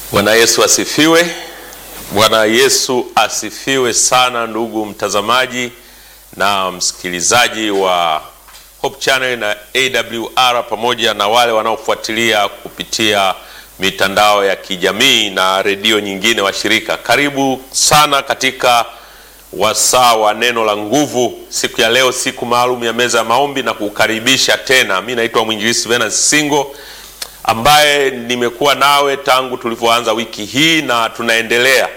Bwana Yesu asifiwe. Bwana Yesu asifiwe sana, ndugu mtazamaji na msikilizaji wa Hope Channel na AWR pamoja na wale wanaofuatilia kupitia mitandao ya kijamii na redio nyingine washirika. Karibu sana katika wasaa wa neno la nguvu siku ya leo, siku maalum ya meza ya maombi na kukaribisha tena. Mi naitwa mwinjilisi Venance Singo ambaye nimekuwa nawe tangu tulivyoanza wiki hii na tunaendelea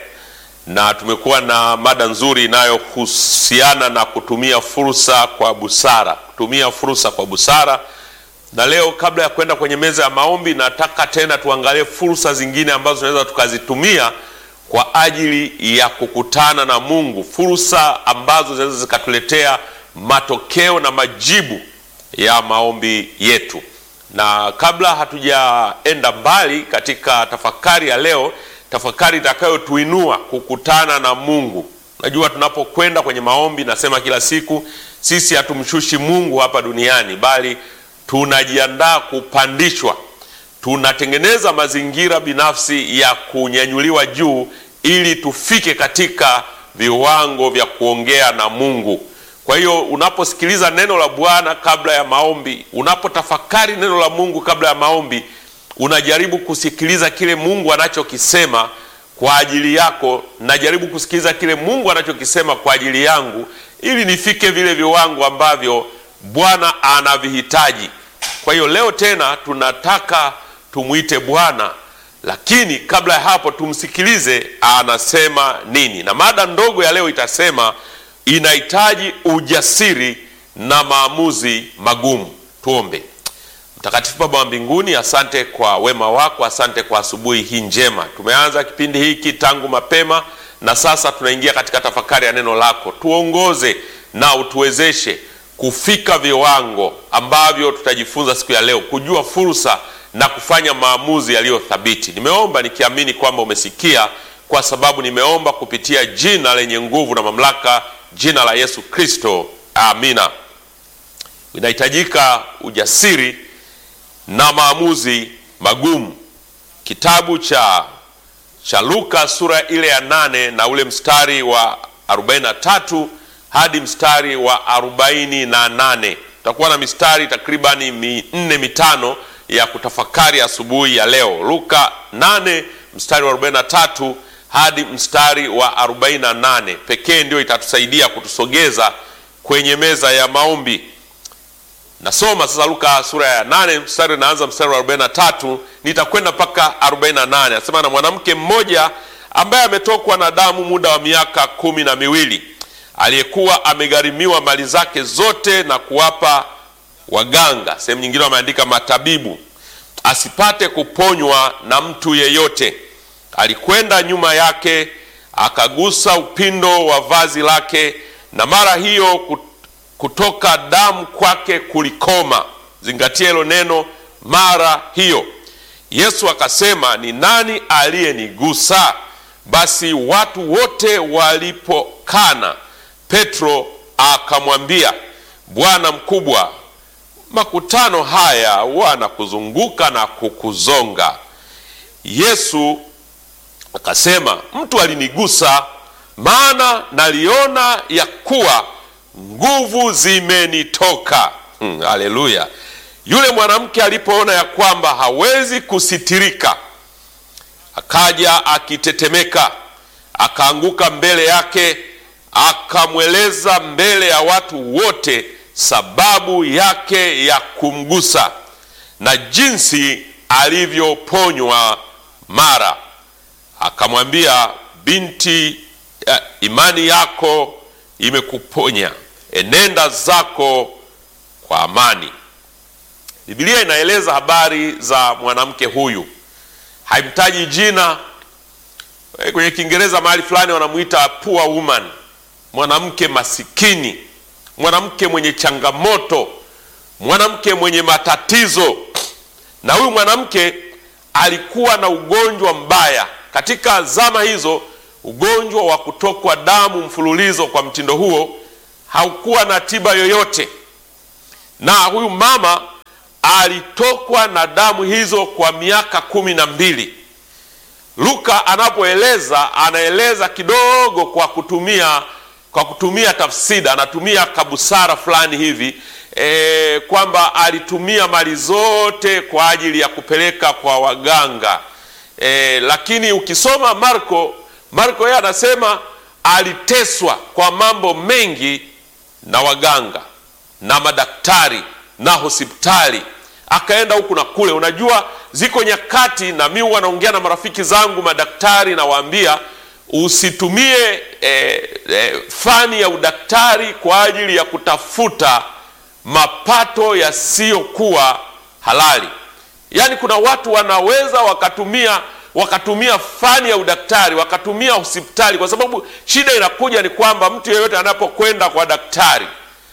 na tumekuwa na mada nzuri inayohusiana na kutumia fursa kwa busara, kutumia fursa kwa busara. Na leo kabla ya kwenda kwenye meza ya maombi, nataka tena tuangalie fursa zingine ambazo tunaweza tukazitumia kwa ajili ya kukutana na Mungu, fursa ambazo zinaweza zikatuletea matokeo na majibu ya maombi yetu. Na kabla hatujaenda mbali katika tafakari ya leo, tafakari itakayotuinua kukutana na Mungu. Najua tunapokwenda kwenye maombi, nasema kila siku, sisi hatumshushi Mungu hapa duniani, bali tunajiandaa kupandishwa. Tunatengeneza mazingira binafsi ya kunyanyuliwa juu, ili tufike katika viwango vya kuongea na Mungu. Kwa hiyo unaposikiliza neno la Bwana kabla ya maombi, unapotafakari neno la Mungu kabla ya maombi, unajaribu kusikiliza kile Mungu anachokisema kwa ajili yako, najaribu kusikiliza kile Mungu anachokisema kwa ajili yangu, ili nifike vile viwango ambavyo Bwana anavihitaji. Kwa hiyo leo tena tunataka tumwite Bwana, lakini kabla ya hapo tumsikilize anasema nini, na mada ndogo ya leo itasema inahitaji ujasiri na maamuzi magumu. Tuombe. Mtakatifu Baba wa mbinguni, asante kwa wema wako, asante kwa asubuhi hii njema. Tumeanza kipindi hiki tangu mapema na sasa tunaingia katika tafakari ya neno lako. Tuongoze na utuwezeshe kufika viwango ambavyo tutajifunza siku ya leo, kujua fursa na kufanya maamuzi yaliyo thabiti. Nimeomba nikiamini kwamba umesikia, kwa sababu nimeomba kupitia jina lenye nguvu na mamlaka, jina la Yesu Kristo, amina. Inahitajika ujasiri na maamuzi magumu. Kitabu cha cha Luka sura ile ya nane na ule mstari wa 43 hadi mstari wa 48. Tutakuwa na mistari takribani minne mitano ya kutafakari asubuhi ya, ya leo. Luka 8 mstari wa 43 hadi mstari wa 48 pekee ndio itatusaidia kutusogeza kwenye meza ya maombi. Nasoma sasa Luka sura ya 8 mstari naanza mstari wa 43 nitakwenda mpaka 48. Anasema, na mwanamke mmoja ambaye ametokwa na damu muda wa miaka kumi na miwili aliyekuwa amegharimiwa mali zake zote na kuwapa waganga, sehemu nyingine wameandika matabibu, asipate kuponywa na mtu yeyote, alikwenda nyuma yake akagusa upindo wa vazi lake, na mara hiyo kutoka damu kwake kulikoma. Zingatia hilo neno, mara hiyo. Yesu akasema, ni nani aliyenigusa? Basi watu wote walipokana, Petro akamwambia, Bwana mkubwa, makutano haya wanakuzunguka na kukuzonga. Yesu akasema, mtu alinigusa, maana naliona ya kuwa nguvu zimenitoka. Hmm, haleluya! Yule mwanamke alipoona ya kwamba hawezi kusitirika, akaja akitetemeka, akaanguka mbele yake, akamweleza mbele ya watu wote sababu yake ya kumgusa na jinsi alivyoponywa mara. Akamwambia, binti, imani yako imekuponya, enenda zako kwa amani. Biblia inaeleza habari za mwanamke huyu, haimtaji jina. Kwenye Kiingereza mahali fulani wanamuita poor woman, mwanamke masikini, mwanamke mwenye changamoto, mwanamke mwenye matatizo. Na huyu mwanamke alikuwa na ugonjwa mbaya. Katika zama hizo ugonjwa wa kutokwa damu mfululizo kwa mtindo huo haukuwa na tiba yoyote, na huyu mama alitokwa na damu hizo kwa miaka kumi na mbili. Luka anapoeleza anaeleza kidogo kwa kutumia kwa kutumia tafsiri, anatumia kabusara fulani hivi e, kwamba alitumia mali zote kwa ajili ya kupeleka kwa waganga e, lakini ukisoma Marko, Marko yeye anasema aliteswa kwa mambo mengi na waganga na madaktari na hospitali, akaenda huku na kule. Unajua, ziko nyakati, na mimi huwa naongea na marafiki zangu madaktari, nawaambia usitumie eh, eh, fani ya udaktari kwa ajili ya kutafuta mapato yasiyokuwa halali. Yaani, kuna watu wanaweza wakatumia wakatumia fani ya udaktari wakatumia hospitali, kwa sababu shida inakuja ni kwamba mtu yeyote anapokwenda kwa daktari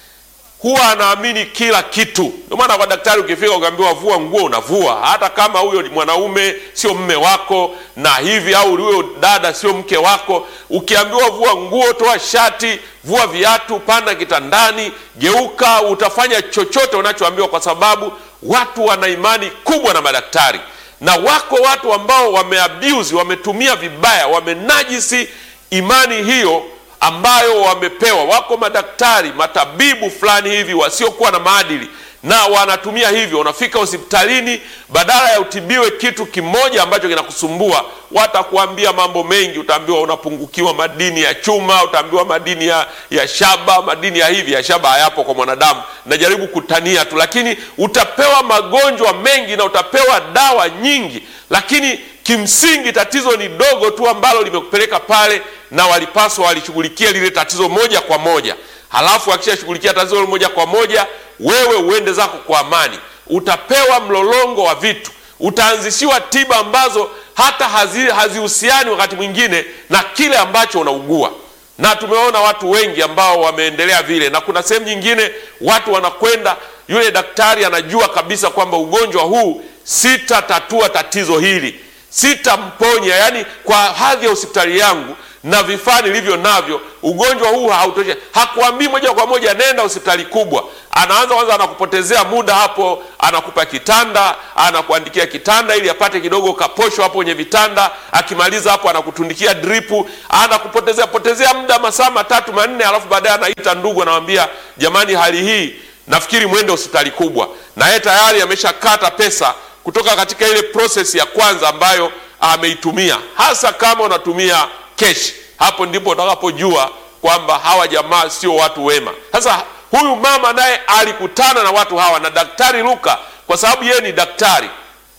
huwa anaamini kila kitu. Ndio maana kwa daktari ukifika ukaambiwa vua nguo, unavua, hata kama huyo mwanaume sio mme wako na hivi, au huyo dada sio mke wako. Ukiambiwa vua nguo, toa shati, vua viatu, panda kitandani, geuka, utafanya chochote unachoambiwa, kwa sababu watu wana imani kubwa na madaktari, na wako watu ambao wameabuse, wametumia vibaya, wamenajisi imani hiyo ambayo wamepewa. Wako madaktari matabibu fulani hivi wasiokuwa na maadili, na wanatumia hivyo. Unafika hospitalini, badala ya utibiwe kitu kimoja ambacho kinakusumbua, watakuambia mambo mengi. Utaambiwa unapungukiwa madini ya chuma, utaambiwa madini ya, ya shaba, madini ya hivi. Ya shaba hayapo kwa mwanadamu, najaribu kutania tu, lakini utapewa magonjwa mengi na utapewa dawa nyingi, lakini kimsingi tatizo ni dogo tu ambalo limekupeleka pale, na walipaswa walishughulikia lile tatizo moja kwa moja. Halafu akishashughulikia tatizo moja kwa moja, wewe uende zako kwa amani. Utapewa mlolongo wa vitu, utaanzishiwa tiba ambazo hata hazihusiani hazi wakati mwingine na kile ambacho unaugua, na tumeona watu wengi ambao wameendelea vile, na kuna sehemu nyingine watu wanakwenda, yule daktari anajua kabisa kwamba ugonjwa huu sitatatua tatizo hili sitamponya yani, kwa hadhi ya hospitali yangu na vifaa nilivyo navyo, ugonjwa huu hautoshi. Hakuambii moja kwa moja nenda hospitali kubwa. Anaanza kwanza, anakupotezea muda hapo, anakupa kitanda, anakuandikia kitanda ili apate kidogo kaposho hapo kwenye vitanda. Akimaliza hapo, anakutundikia dripu, anakupotezea potezea muda masaa matatu manne, alafu baadaye anaita ndugu, anawambia jamani, hali hii nafikiri mwende hospitali kubwa, na yeye tayari ameshakata pesa kutoka katika ile process ya kwanza ambayo ameitumia, hasa kama unatumia keshi. Hapo ndipo utakapojua kwamba hawa jamaa sio watu wema. Sasa huyu mama naye alikutana na watu hawa, na daktari Luka, kwa sababu yeye ni daktari,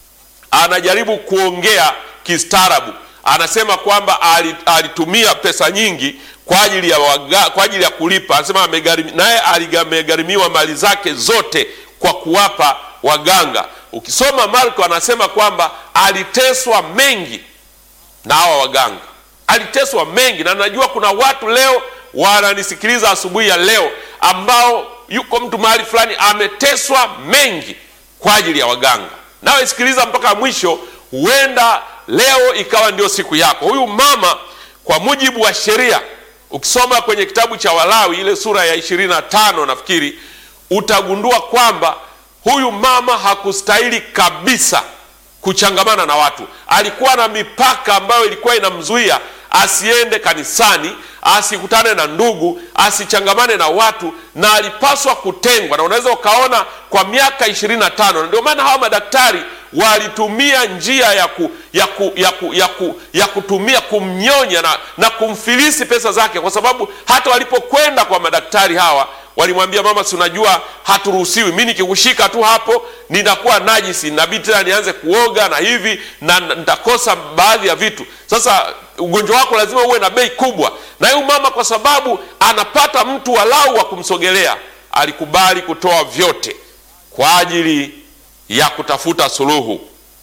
anajaribu kuongea kistaarabu. Anasema kwamba alitumia pesa nyingi kwa ajili ya waga, kwa ajili ya kulipa. Anasema naye amegharimiwa mali zake zote kwa kuwapa waganga. Ukisoma Marko anasema kwamba aliteswa mengi na hawa waganga, aliteswa mengi. Na najua kuna watu leo wananisikiliza asubuhi ya leo ambao yuko mtu mahali fulani ameteswa mengi kwa ajili ya waganga. Nawe sikiliza mpaka mwisho, huenda leo ikawa ndio siku yako. Huyu mama kwa mujibu wa sheria, ukisoma kwenye kitabu cha Walawi ile sura ya ishirini na tano nafikiri utagundua kwamba huyu mama hakustahili kabisa kuchangamana na watu. Alikuwa na mipaka ambayo ilikuwa inamzuia asiende kanisani, asikutane na ndugu, asichangamane na watu, na alipaswa kutengwa. Na unaweza ukaona kwa miaka ishirini na tano. Ndio maana hawa madaktari walitumia njia ya, ku, ya, ku, ya, ku, ya, ku, ya kutumia kumnyonya na, na kumfilisi pesa zake, kwa sababu hata walipokwenda kwa madaktari hawa walimwambia mama, si unajua haturuhusiwi, mi nikikushika tu hapo ninakuwa najisi, nabidi tena nianze kuoga na hivi na nitakosa baadhi ya vitu. Sasa ugonjwa wako lazima uwe na bei kubwa. Na huyu mama kwa sababu anapata mtu walau wa kumsogelea, alikubali kutoa vyote kwa ajili ya kutafuta suluhu,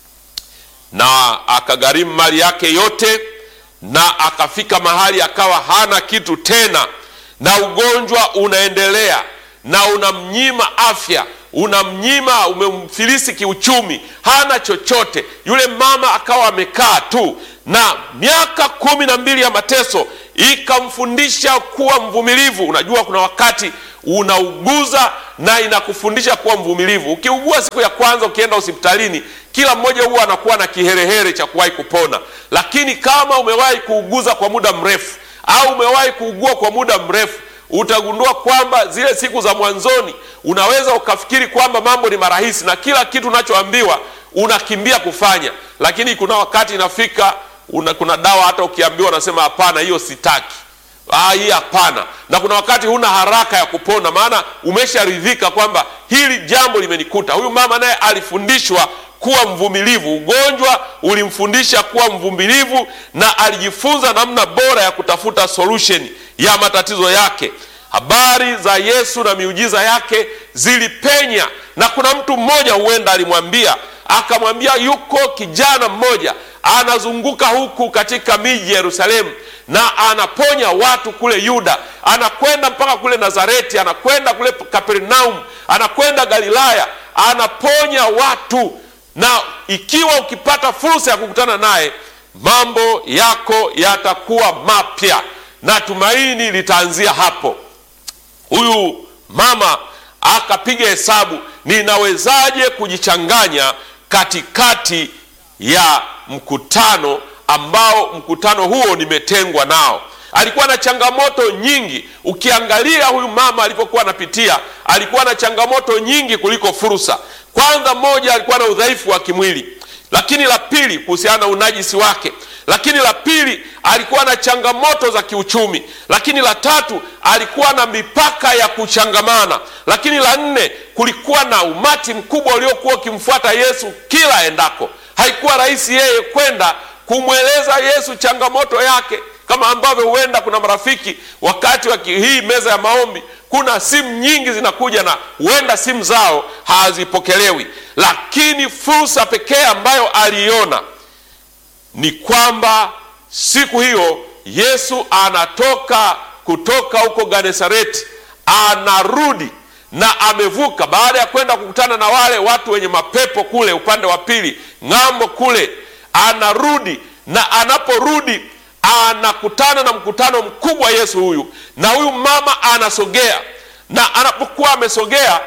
na akagharimu mali yake yote, na akafika mahali akawa hana kitu tena na ugonjwa unaendelea na unamnyima afya, unamnyima, umemfilisi kiuchumi, hana chochote. Yule mama akawa amekaa tu, na miaka kumi na mbili ya mateso ikamfundisha kuwa mvumilivu. Unajua, kuna wakati unauguza na inakufundisha kuwa mvumilivu. Ukiugua siku ya kwanza, ukienda hospitalini, kila mmoja huwa anakuwa na kiherehere cha kuwahi kupona, lakini kama umewahi kuuguza kwa muda mrefu au umewahi kuugua kwa muda mrefu utagundua kwamba zile siku za mwanzoni unaweza ukafikiri kwamba mambo ni marahisi na kila kitu unachoambiwa unakimbia kufanya, lakini kuna wakati inafika una, kuna dawa hata ukiambiwa unasema hapana, hiyo sitaki, ah, hii hapana. Na kuna wakati huna haraka ya kupona, maana umesharidhika kwamba hili jambo limenikuta. Huyu mama naye alifundishwa kuwa mvumilivu. Ugonjwa ulimfundisha kuwa mvumilivu na alijifunza namna bora ya kutafuta solution ya matatizo yake. Habari za Yesu na miujiza yake zilipenya, na kuna mtu mmoja huenda alimwambia akamwambia, yuko kijana mmoja anazunguka huku katika miji ya Yerusalemu na anaponya watu kule Yuda, anakwenda mpaka kule Nazareti, anakwenda kule Kapernaum, anakwenda Galilaya, anaponya watu na ikiwa ukipata fursa ya kukutana naye mambo yako yatakuwa mapya na tumaini litaanzia hapo. Huyu mama akapiga hesabu, ninawezaje kujichanganya katikati ya mkutano ambao mkutano huo nimetengwa nao. Alikuwa na changamoto nyingi. Ukiangalia huyu mama alipokuwa anapitia, alikuwa na changamoto nyingi kuliko fursa. Kwanza, moja, alikuwa na udhaifu wa kimwili, lakini la pili, kuhusiana na unajisi wake, lakini la pili, alikuwa na changamoto za kiuchumi, lakini la tatu, alikuwa na mipaka ya kuchangamana, lakini la nne, kulikuwa na umati mkubwa uliokuwa ukimfuata Yesu kila endako. Haikuwa rahisi yeye kwenda kumweleza Yesu changamoto yake, kama ambavyo huenda kuna marafiki wakati wa hii meza ya maombi kuna simu nyingi zinakuja na huenda simu zao hazipokelewi, lakini fursa pekee ambayo aliiona ni kwamba siku hiyo Yesu anatoka kutoka huko Genesareti, anarudi na amevuka, baada ya kwenda kukutana na wale watu wenye mapepo kule upande wa pili ng'ambo kule, anarudi na anaporudi anakutana na mkutano mkubwa Yesu huyu, na huyu mama anasogea, na anapokuwa amesogea,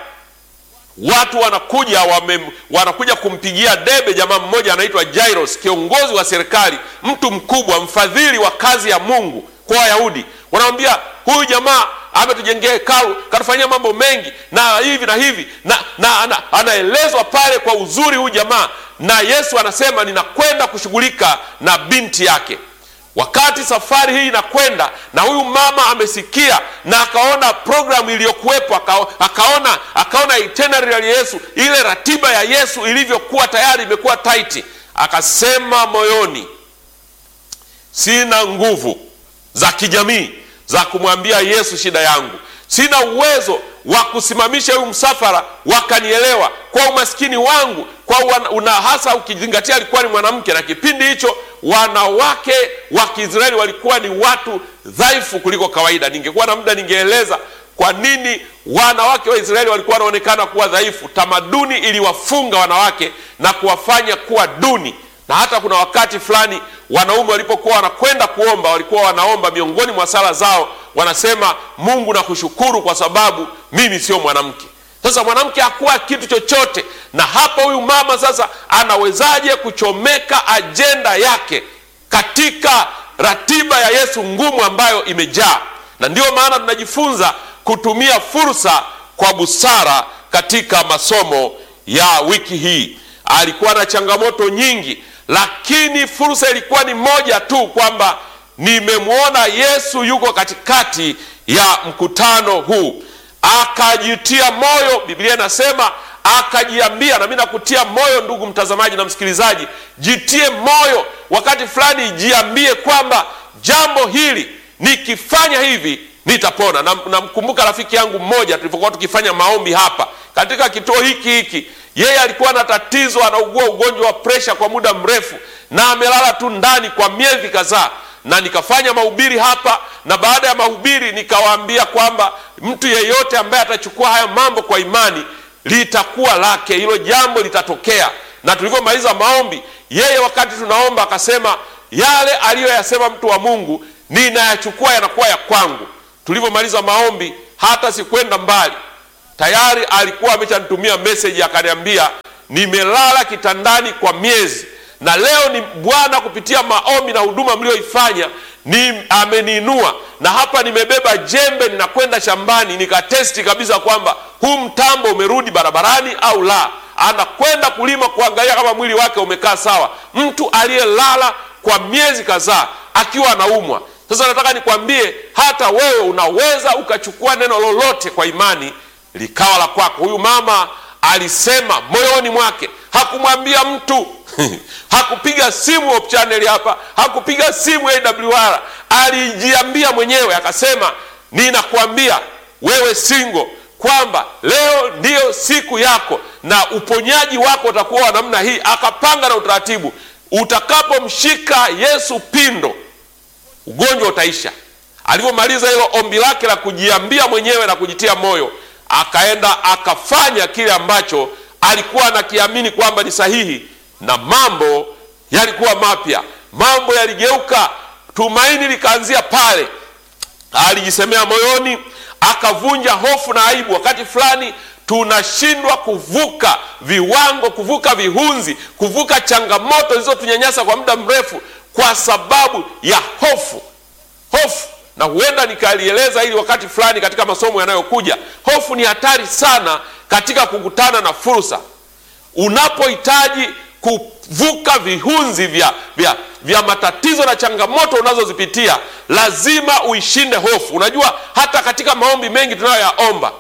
watu wanakuja wame, wanakuja kumpigia debe jamaa mmoja anaitwa Jairus, kiongozi wa serikali, mtu mkubwa, mfadhili wa kazi ya Mungu kwa Wayahudi. Wanamwambia huyu jamaa ametujengea hekalu, katufanyia mambo mengi na hivi na hivi na, na, na anaelezwa pale kwa uzuri huyu jamaa, na Yesu anasema ninakwenda kushughulika na binti yake. Wakati safari hii inakwenda na huyu mama amesikia na akaona programu iliyokuwepo, akaona akaona itinerary ya Yesu, ile ratiba ya Yesu ilivyokuwa tayari imekuwa taiti, akasema moyoni, sina nguvu za kijamii za kumwambia Yesu shida yangu, sina uwezo wa kusimamisha huyu msafara wakanielewa kwa umaskini wangu, kwa una hasa ukizingatia alikuwa ni mwanamke, na kipindi hicho wanawake wa Kiisraeli walikuwa ni watu dhaifu kuliko kawaida. Ningekuwa na muda ningeeleza kwa nini wanawake wa Israeli walikuwa wanaonekana kuwa dhaifu. Tamaduni iliwafunga wanawake na kuwafanya kuwa duni, na hata kuna wakati fulani wanaume walipokuwa wanakwenda kuomba, walikuwa wanaomba miongoni mwa sala zao wanasema, Mungu nakushukuru kwa sababu mimi sio mwanamke. Sasa mwanamke hakuwa kitu chochote, na hapa huyu mama sasa anawezaje kuchomeka ajenda yake katika ratiba ya Yesu ngumu ambayo imejaa? Na ndiyo maana tunajifunza kutumia fursa kwa busara katika masomo ya wiki hii. Alikuwa na changamoto nyingi, lakini fursa ilikuwa ni moja tu, kwamba nimemwona Yesu yuko katikati ya mkutano huu akajitia moyo. Biblia inasema akajiambia, na mimi nakutia moyo ndugu mtazamaji na msikilizaji, jitie moyo wakati fulani, jiambie kwamba jambo hili nikifanya hivi nitapona. Namkumbuka na rafiki yangu mmoja, tulipokuwa tukifanya maombi hapa katika kituo hiki hiki, yeye alikuwa na tatizo, anaugua ugonjwa wa presha kwa muda mrefu, na amelala tu ndani kwa miezi kadhaa na nikafanya mahubiri hapa, na baada ya mahubiri nikawaambia kwamba mtu yeyote ambaye atachukua haya mambo kwa imani litakuwa lake, hilo jambo litatokea. Na tulivyomaliza maombi, yeye wakati tunaomba akasema yale aliyoyasema mtu wa Mungu ninayachukua yanakuwa ya kwangu. Tulivyomaliza maombi, hata sikwenda mbali, tayari alikuwa ameshanitumia message akaniambia, nimelala kitandani kwa miezi na leo ni Bwana kupitia maombi na huduma mlioifanya ni ameniinua, na hapa nimebeba jembe, ninakwenda shambani nikatesti kabisa kwamba huu mtambo umerudi barabarani au la. Anakwenda kulima kuangalia kama mwili wake umekaa sawa, mtu aliyelala kwa miezi kadhaa akiwa anaumwa. Sasa nataka nikwambie, hata wewe unaweza ukachukua neno lolote kwa imani likawa la kwako. Huyu mama alisema moyoni mwake, hakumwambia mtu hakupiga simu Hope Channel hapa, hakupiga simu AWR, alijiambia mwenyewe akasema, ninakwambia wewe singo kwamba leo ndiyo siku yako na uponyaji wako utakuwa wa namna hii. Akapanga na utaratibu, utakapomshika Yesu pindo ugonjwa utaisha. Alivyomaliza hilo ombi lake la kujiambia mwenyewe na kujitia moyo, akaenda akafanya kile ambacho alikuwa anakiamini kwamba ni sahihi, na mambo yalikuwa mapya, mambo yaligeuka, tumaini likaanzia pale. Alijisemea moyoni, akavunja hofu na aibu. Wakati fulani tunashindwa kuvuka viwango, kuvuka vihunzi, kuvuka changamoto zilizotunyanyasa kwa muda mrefu kwa sababu ya hofu. Hofu na huenda nikalieleza hili wakati fulani katika masomo yanayokuja. Hofu ni hatari sana katika kukutana na fursa. Unapohitaji kuvuka vihunzi vya, vya, vya matatizo na changamoto unazozipitia, lazima uishinde hofu. Unajua, hata katika maombi mengi tunayoyaomba,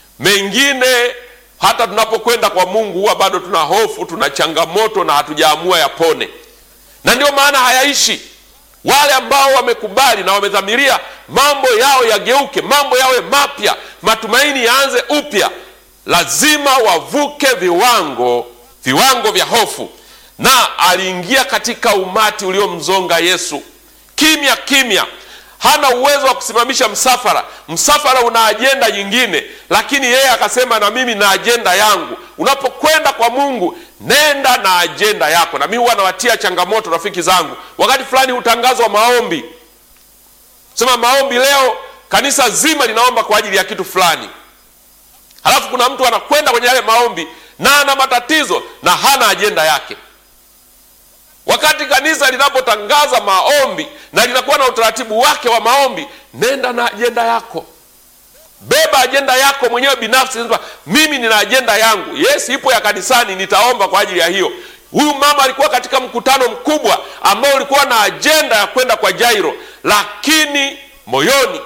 mengine hata tunapokwenda kwa Mungu huwa bado tuna hofu, tuna changamoto na hatujaamua yapone, na ndio maana hayaishi. Wale ambao wamekubali na wamedhamiria mambo yao yageuke, mambo yawe mapya, matumaini yaanze upya, lazima wavuke viwango viwango vya hofu. Na aliingia katika umati uliomzonga Yesu kimya kimya. Hana uwezo wa kusimamisha msafara, msafara una ajenda nyingine, lakini yeye akasema, na mimi na ajenda yangu. Unapokwenda kwa Mungu, nenda na ajenda yako. Na mimi huwa nawatia changamoto rafiki zangu, wakati fulani hutangazwa maombi, sema maombi leo, kanisa zima linaomba kwa ajili ya kitu fulani, halafu kuna mtu anakwenda kwenye yale maombi na ana matatizo na hana ajenda yake. Wakati kanisa linapotangaza maombi na linakuwa na utaratibu wake wa maombi, nenda na ajenda yako, beba ajenda yako mwenyewe binafsi. Mimi nina ajenda yangu, yes, ipo ya kanisani, nitaomba kwa ajili ya hiyo. Huyu mama alikuwa katika mkutano mkubwa ambao ulikuwa na ajenda ya kwenda kwa Jairo, lakini moyoni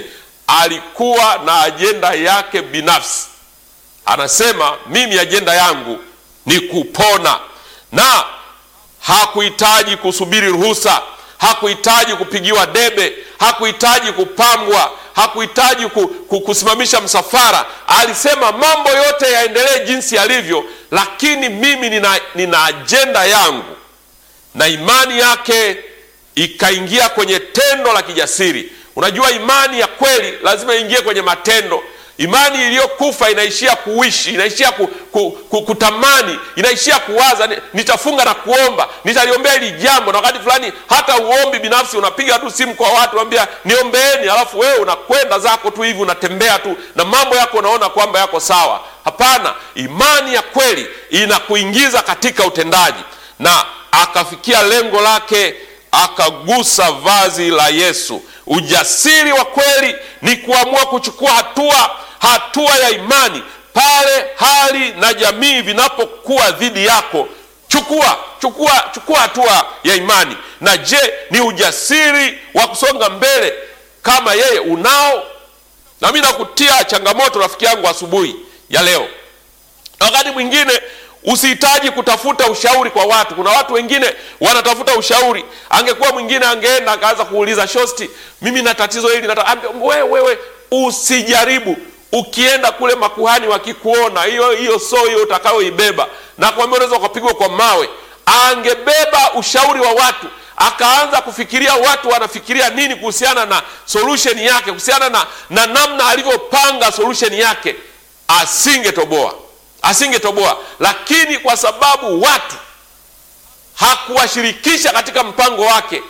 alikuwa na ajenda yake binafsi. Anasema mimi ajenda yangu ni kupona, na hakuhitaji kusubiri ruhusa, hakuhitaji kupigiwa debe, hakuhitaji kupambwa, hakuhitaji kusimamisha msafara. Alisema mambo yote yaendelee jinsi yalivyo, lakini mimi nina, nina ajenda yangu. Na imani yake ikaingia kwenye tendo la kijasiri. Unajua, imani ya kweli lazima iingie kwenye matendo. Imani iliyokufa inaishia kuishi, inaishia ku, ku, ku, kutamani, inaishia kuwaza, nitafunga na kuomba, nitaliombea hili jambo. Na wakati fulani hata uombi binafsi, unapiga tu simu kwa watu, unambia niombeeni, alafu wewe unakwenda zako tu hivi, unatembea tu na mambo yako, unaona kwamba yako sawa. Hapana, imani ya kweli inakuingiza katika utendaji. Na akafikia lengo lake, akagusa vazi la Yesu. Ujasiri wa kweli ni kuamua kuchukua hatua hatua ya imani pale hali na jamii vinapokuwa dhidi yako. Chukua chukua chukua hatua ya imani. Na je, ni ujasiri wa kusonga mbele kama yeye unao? Na mimi nakutia changamoto rafiki yangu asubuhi ya leo. Wakati mwingine usihitaji kutafuta ushauri kwa watu. Kuna watu wengine wanatafuta ushauri. Angekuwa mwingine angeenda akaanza kuuliza shosti, mimi na tatizo hili nataka. Wewe wewe usijaribu Ukienda kule makuhani wakikuona, hiyo hiyo so hiyo utakayoibeba, na kwambia unaweza ukapigwa kwa mawe. Angebeba ushauri wa watu, akaanza kufikiria watu wanafikiria nini kuhusiana na solution yake, kuhusiana na, na namna alivyopanga solution yake, asingetoboa asingetoboa. Lakini kwa sababu watu hakuwashirikisha katika mpango wake,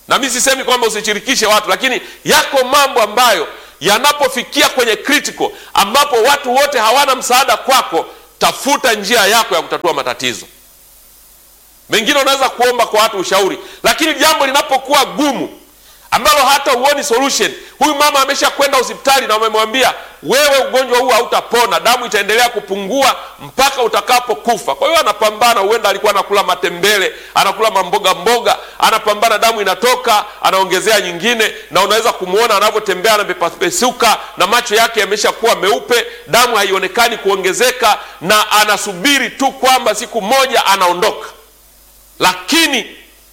na mi sisemi kwamba usishirikishe watu, lakini yako mambo ambayo yanapofikia kwenye critical, ambapo watu wote hawana msaada kwako, tafuta njia yako ya kutatua matatizo. Mengine unaweza kuomba kwa watu ushauri, lakini jambo linapokuwa gumu ambalo hata huoni solution. Huyu mama amesha kwenda hospitali na wamemwambia wewe, ugonjwa huu hautapona, damu itaendelea kupungua mpaka utakapokufa. Kwa hiyo anapambana, huenda alikuwa anakula matembele, anakula mamboga mboga, anapambana, damu inatoka, anaongezea nyingine, na unaweza kumwona anavyotembea, anapepesuka na macho yake yameshakuwa meupe, damu haionekani kuongezeka, na anasubiri tu kwamba siku moja anaondoka, lakini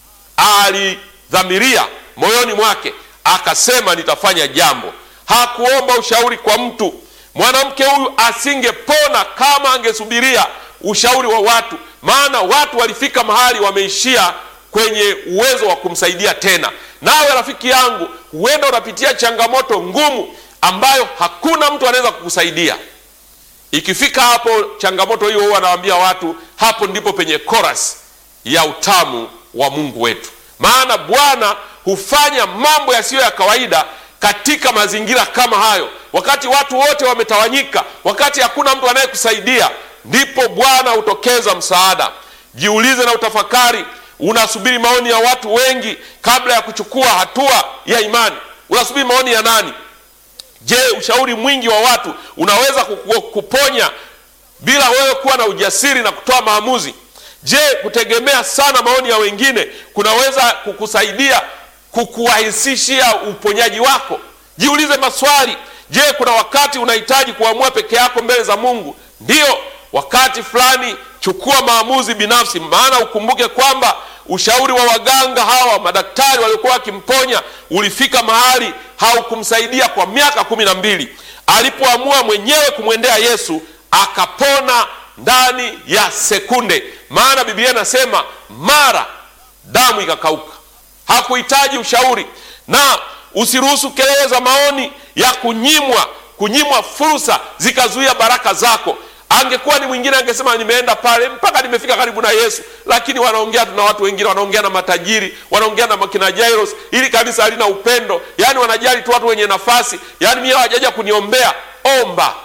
alidhamiria moyoni mwake akasema, nitafanya jambo. Hakuomba ushauri kwa mtu. Mwanamke huyu asingepona kama angesubiria ushauri wa watu, maana watu walifika mahali wameishia kwenye uwezo wa kumsaidia tena. Nawe rafiki yangu, huenda unapitia changamoto ngumu ambayo hakuna mtu anaweza kukusaidia. Ikifika hapo changamoto hiyo, huwa anawaambia watu, hapo ndipo penye chorus ya utamu wa Mungu wetu, maana Bwana hufanya mambo yasiyo ya kawaida katika mazingira kama hayo, wakati watu wote wametawanyika, wakati hakuna mtu anayekusaidia, ndipo Bwana hutokeza msaada. Jiulize na utafakari, unasubiri maoni ya watu wengi kabla ya kuchukua hatua ya imani? Unasubiri maoni ya nani? Je, ushauri mwingi wa watu unaweza kuponya bila wewe kuwa na ujasiri na kutoa maamuzi? Je, kutegemea sana maoni ya wengine kunaweza kukusaidia kukuwahisishia uponyaji wako? Jiulize maswali. Je, kuna wakati unahitaji kuamua peke yako mbele za Mungu? Ndiyo, wakati fulani chukua maamuzi binafsi, maana ukumbuke kwamba ushauri wa waganga hawa, madaktari waliokuwa wakimponya, ulifika mahali haukumsaidia kwa miaka kumi na mbili. Alipoamua mwenyewe kumwendea Yesu akapona ndani ya sekunde, maana Biblia inasema mara damu ikakauka. Hakuhitaji ushauri. Na usiruhusu kelele za maoni ya kunyimwa kunyimwa fursa zikazuia baraka zako. Angekuwa ni mwingine angesema nimeenda pale mpaka nimefika karibu na Yesu, lakini wanaongea tu na watu wengine, wanaongea na matajiri, wanaongea na makina Jairos. Ili kanisa halina upendo, yaani wanajali tu watu wenye nafasi, yaani mimi hawajaja kuniombea. Omba,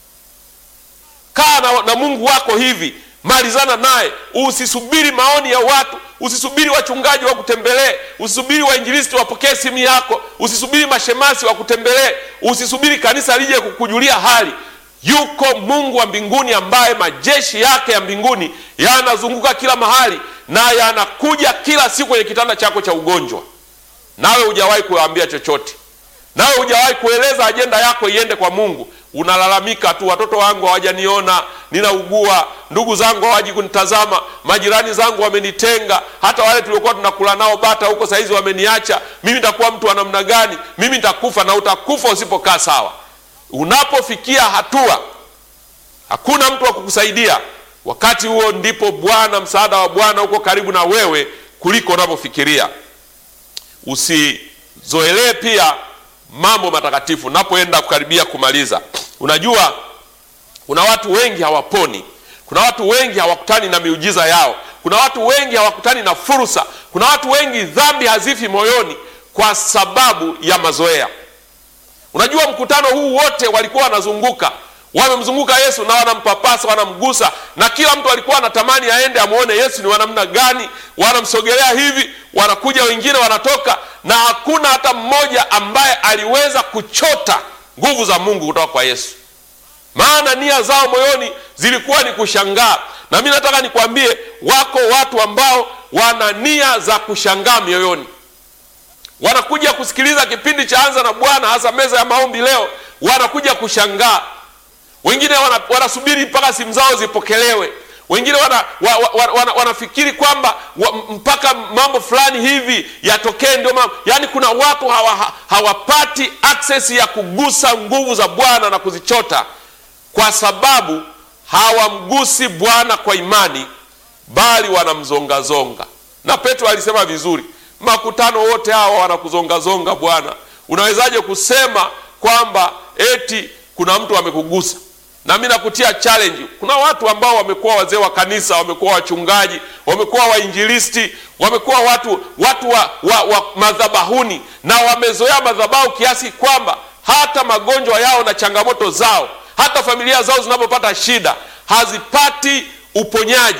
kaa na, na Mungu wako hivi, malizana naye, usisubiri maoni ya watu Usisubiri wachungaji wakutembelee, usisubiri wainjilisti wapokee simu yako, usisubiri mashemasi wakutembelee, usisubiri kanisa lije kukujulia hali. Yuko Mungu wa mbinguni ambaye majeshi yake ya mbinguni yanazunguka kila mahali na yanakuja kila siku kwenye kitanda chako cha ugonjwa, nawe hujawahi kuwaambia chochote, nawe hujawahi kueleza ajenda yako iende kwa Mungu. Unalalamika tu, watoto wangu hawajaniona, ninaugua, ndugu zangu hawaji kunitazama, majirani zangu wamenitenga, hata wale tuliokuwa tunakula nao bata huko saizi wameniacha. Mimi nitakuwa mtu wa namna gani? Mimi nitakufa. Na utakufa usipokaa sawa. Unapofikia hatua hakuna mtu wa kukusaidia, wakati huo ndipo Bwana, msaada wa Bwana uko karibu na wewe kuliko unavyofikiria. Usizoelee pia mambo matakatifu napoenda kukaribia kumaliza. Unajua, kuna watu wengi hawaponi, kuna watu wengi hawakutani na miujiza yao, kuna watu wengi hawakutani na fursa, kuna watu wengi dhambi hazifi moyoni kwa sababu ya mazoea. Unajua, mkutano huu wote walikuwa wanazunguka, wamemzunguka Yesu na wanampapasa, wanamgusa, na kila mtu alikuwa anatamani aende amwone Yesu ni wanamna gani. Wanamsogelea hivi, wanakuja wengine, wanatoka, na hakuna hata mmoja ambaye aliweza kuchota nguvu za Mungu kutoka kwa Yesu, maana nia zao moyoni zilikuwa ni kushangaa. Na mimi nataka nikwambie, wako watu ambao wana nia za kushangaa mioyoni wanakuja kusikiliza kipindi cha Anza na Bwana, hasa meza ya maombi leo, wanakuja kushangaa. Wengine wana, wanasubiri mpaka simu zao zipokelewe. Wengine wana, wa, wa, wana, wanafikiri kwamba wa, mpaka mambo fulani hivi yatokee ndio mambo. Yaani kuna watu hawa, hawapati access ya kugusa nguvu za Bwana na kuzichota kwa sababu hawamgusi Bwana kwa imani, bali wanamzongazonga. Na Petro alisema vizuri makutano wote hawa wanakuzongazonga Bwana. Unawezaje kusema kwamba eti kuna mtu amekugusa? na mimi nakutia challenge. Kuna watu ambao wamekuwa wazee wa kanisa, wamekuwa wachungaji, wamekuwa wainjilisti, wamekuwa watu watu wa, wa, wa madhabahuni na wamezoea madhabahu kiasi kwamba hata magonjwa yao na changamoto zao, hata familia zao zinapopata shida hazipati uponyaji.